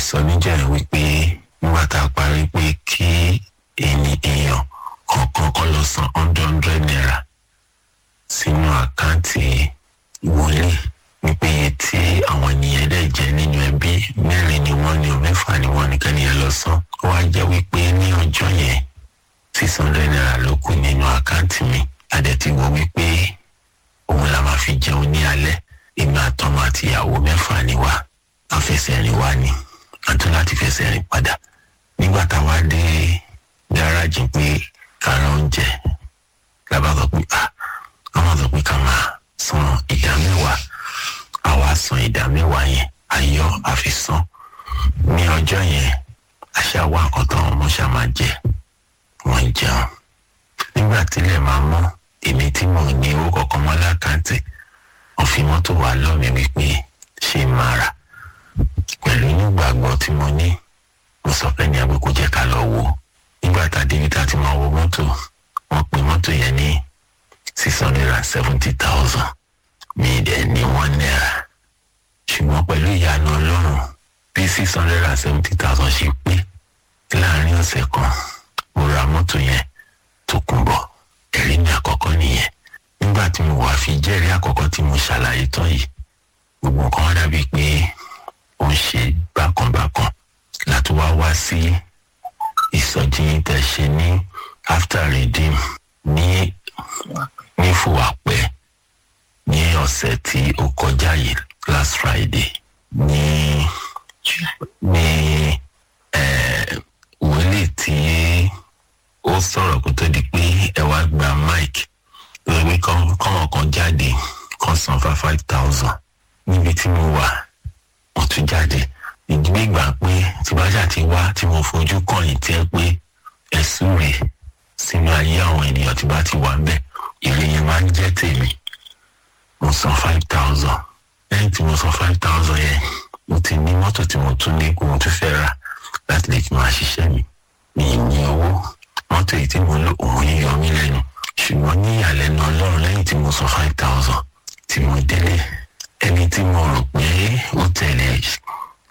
sọ níjọ́ yẹn wípé nígbà tá a parí pé kí ẹni èèyàn kọ̀ọ̀kan kọ́ lọ san hundred hundred naira sínú àkáǹtì wòlíì wípé iye tí àwọn ènìyàn dẹ̀ jẹ́ nínú ẹbí mẹ́rin ni wọ́n ní o mẹ́fà ni wọ́n nìkan nìyẹn lọ san ó wá jẹ́ wípé ní ọjọ́ yẹn six hundred naira ló kù nínú àkáǹtì mi adẹ̀tí wo wípé òun la máa fi jẹun ní alẹ́ èmi àtọmọ àti ìyàwó mẹ́fà ni wá àfẹsẹ̀rìn wá ni àtún láti fẹsẹ̀ rìn padà nígbà táwa dé gáràjì pé kára oúnjẹ lábàá sọ pé ah àwọn sọ pé ká máa san ìdá mẹ́wàá àwa san ìdá mẹ́wàá yẹn ayọ̀ àfisàn ní ọjọ́ yẹn àṣà wa nǹkan táwọn ọmọ ṣá máa jẹ wọ́n jẹun nígbà tílẹ̀ máa mọ́ èmi tí mò ń ní owó kọ̀ọ̀kan mọ́ lákàntì wọ́n fi mọ́tò wá lọ́mí wípé ṣé máa rà pẹ̀lú nígbàgbọ́ tí mo ní mo sọ pé ní agbẹ́kọ̀ jẹ́ ká lọ wo nígbà tá a débi tá a ti máa wo mọ́tò wọ́n pe mọ́tò yẹn ní six hundred and seventy thousand mi dẹ̀ ní one naira ṣùgbọ́n pẹ̀lú ìyanu ọlọ́run bí six hundred and seventy thousand ṣe pé láàrin ọ̀sẹ̀ kan mo ra mọ́tò yẹn tó kún bọ̀ ẹ̀rí mi àkọ́kọ́ nìyẹn nígbà tí mo wà fi jẹ́rìí àkọ́kọ́ tí mo ṣàlàyé tán yìí gbogbo nǹkan wá dàbí pé ó ń ṣe bákanbákan láti wá wá sí ìsọjí tẹ̀ ṣe ní after redeem ní ní fúwàpẹ́ ní ọ̀sẹ̀ tí ó kọjá yìí last friday ní ní wòlíì tí ó sọ̀rọ̀ kó tó di pé ẹ wá gba mike lórí kọ́mọ̀ kan jáde kan san fa five thousand níbi tí mo wà mo tún jáde ìdílé gbà pé tí bájà ti wá tí mo fojú kàn yín tí ẹ pé ẹ̀sùn rè sínú ayé àwọn ènìyàn tí bá ti wà ń bẹ̀ èrè yẹn máa ń jẹ́ tèmi mo san five thousand lẹ́yìn tí mo san five thousand yẹn mo ti ní mọ́tò tí mo tún ní kó mo tún fẹ́ rà láti lè fi máa ṣiṣẹ́ mi mi ì ní owó mọ́tò yìí tí mo lò òun yìí yọ mí lẹ́nu ṣùgbọ́n ní ìyàlẹ́nu ọlọ́run lẹ́yìn tí mo san five thousand tí mo délé ẹni tí mo rò pé ó tẹ̀lé